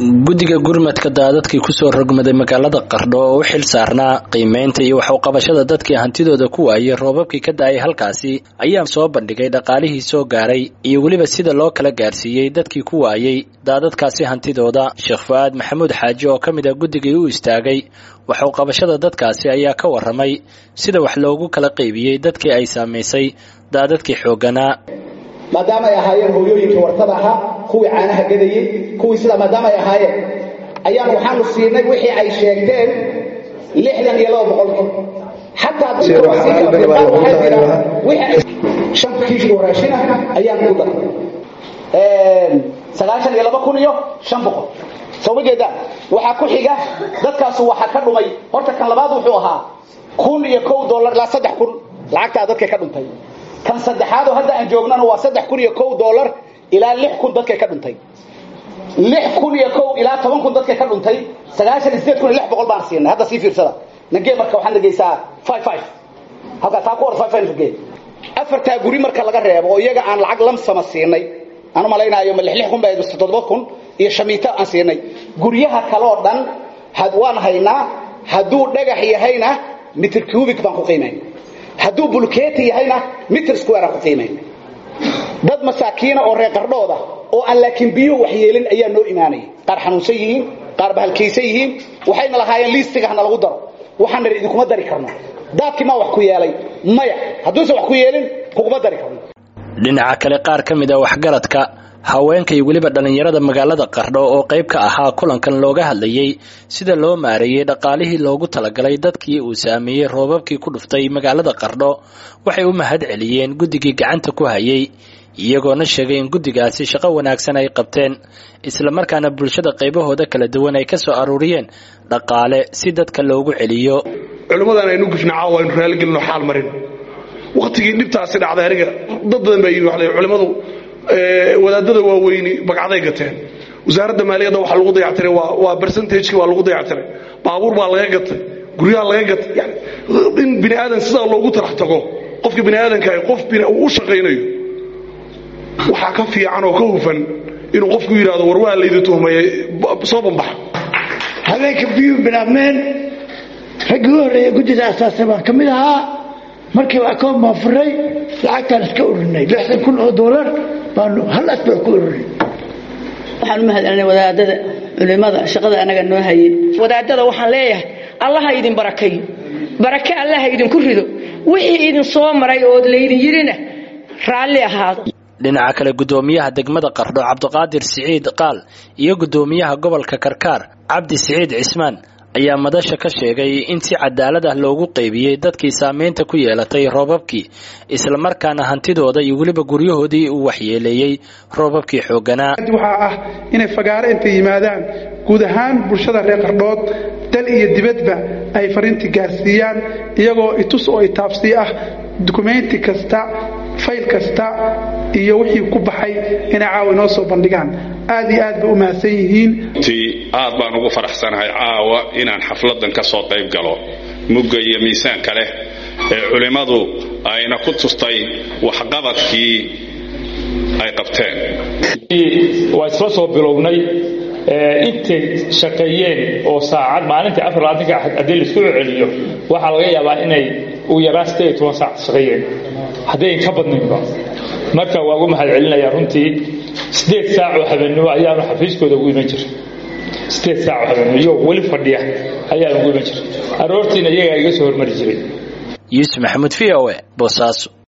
guddiga gurmadka daadadkii kusoo rogmaday magaalada qardho oo u xil saarnaa qiimeynta iyo waxuqabashada dadkii hantidooda ku waayay roobabkii ka da-ay halkaasi ayaa soo bandhigay dhaqaalihii soo gaaray iyo weliba sida loo kala gaarsiiyey dadkii ku waayey daadadkaasi hantidooda sheekh fu-aad maxamuud xaaji oo ka mid a guddigii u istaagay waxuqabashada dadkaasi ayaa ka waramay sida wax loogu kala qaybiyey dadkii ay saamaysay daadadkii xoogganaa maadaama ay ahaayeen hooyooyinkii wartada ahaa kuwii caanaha gadayey kuwii sidaa maadaama ay ahaayeen ayaan waxaanu siinay wixii ay sheegteen lixdan iyo laba boqolkii xataa shan kiish oo raashin ah ayaan ku daray sagaashan iyo laba kun iyo shan boqol soo ma jeedaan waxaa ku xiga dadkaasu waxaa ka dhumay horta kan labaad wuxuu ahaa kun iyo kow dollar ilaa saddex kun lacagtaa dadka ka dhuntay kan saddexaadoo hadda aan joognana waa saddex kun iyo kow dollar ilaa lix kun dadka ka dhuntay lix kun iyo kow ilaa toban kun dadka ka dhuntay sagaashan iyo sideed kun iyo lix boqol baan siinay hadda sii fiirsada nagee marka waxaad nageysaa five five halkaa taa ku hor five five nagee afartaa guri marka laga reebo oo iyaga aan lacag lamsama siinay aan u malaynaayo ma lix lix kun baa toddoba kun iyo shamiito aan siinay guryaha kaloo dhan waan haynaa hadduu dhagax yahayna mitr cubic baan ku qiimayna hadduu bulkeeti yahayna mitr square aan ku qiimayna dad masaakiina oo reer qardhooda oo aan laakiin biyuhu waxyeelin ayaa noo imaanaya qaar xanuunsan yihiin qaar bahalkaysan yihiin waxayna lahaayeen liistiga hana lagu daro waxaan nidhi idinkuma dari karno daadkii maa wax ku yeelay maya hadduusan wax ku yeelin kuguma dari karno dhinaca kale qaar ka mid a waxgaradka haweenka iyo weliba dhallinyarada magaalada qardho oo qayb ka ahaa kulankan looga hadlayey sida loo maareeyey dhaqaalihii loogu talagalay dadkii uu saameeyey roobabkii ku dhuftay magaalada qardho waxay u mahad celiyeen guddigii gacanta ku hayay iyagoona sheegay in guddigaasi shaqo wanaagsan ay qabteen islamarkaana bulshada qaybahooda kala duwan ay ka soo aruuriyeen dhaqaale si dadka loogu celiyo culimmadan aynu gufna caawa aynu raaligelino xaal marin wakhtigii dhibtaasi dhacday aniga dad badan baa yimi culimmadu wadaadada waaweyni bagcaday gateen wasaaradda maaliyadda waxa lagu dayactiray waa bercentageki waa lagu dayactiray baabuur baa laga gatay guryaha laga gatay yani in bini aadan sidaa loogu talax tago qofka bini aadanka qof uu u shaqaynayo waxaa ka fiican oo ka hufan inuu qofku yidhahdo war waa laydi tuhmayay soo bambaxa habeenka biyuu bilaabmeen raggii u horreeya guddida asaasay baan ka mid ahaa markii akoon baan furay lacagtaan iska ururinay lixdan kun oo doolar baanu hal asbaa ku ururinay waxaan u mahad celinay wadaadada culimada shaqada anaga noo hayay wadaadada waxaan leeyahay allaha idin barakayo barake allaha idinku rido wixii idin soo maray ood laydin yidhina raalli ahaado dhinaca kale guddoomiyaha degmada qardho cabdiqaadir siciid qaal iyo guddoomiyaha gobolka karkaar cabdi siciid cismaan ayaa madasha ka sheegay in si cadaalad ah loogu qaybiyey dadkii saameynta ku yeelatay roobabkii islamarkaana hantidooda iyo weliba guryahoodii uu waxyeeleeyey roobabkii xoogganaa waxaa ah inay fagaaro intay yimaadaan guud ahaan bulshada reer qardhood dal iyo dibadba ay fariintii gaarsiiyaan iyagoo itus oo itaabsii ah dukumeynti kasta fayl kasta iyo wixii ku baxay inay caawa inoo soo bandhigaan aad iyo aad bay u mahadsan yihiin aad baan ugu faraxsanahay caawa inaan xafladan ka soo qayb galo mugga iyo miisaanka leh ee culimmadu ayna ku tustay waxqabadkii ay qabteen waa isla soo bilownay intay shaqeeyeen oo saacad maalintii afar labaatanka haddii laisku celiyo waxaa laga yaabaa inay ugu yaraan sideed iyo toban saac shaqeeyeen haddayn ka badnaynba marka waa ugu mahad celinayaa runtii sideed saac oo habeenimo ayaanu xafiiskooda ugu iman jiray sideed saac oo habeenimo iyagoo weli fadhiya ayaanu ugu iman jiray aroortiina iyagaa iga soo hormari jiray yuusuf maxamuud v o e boosaaso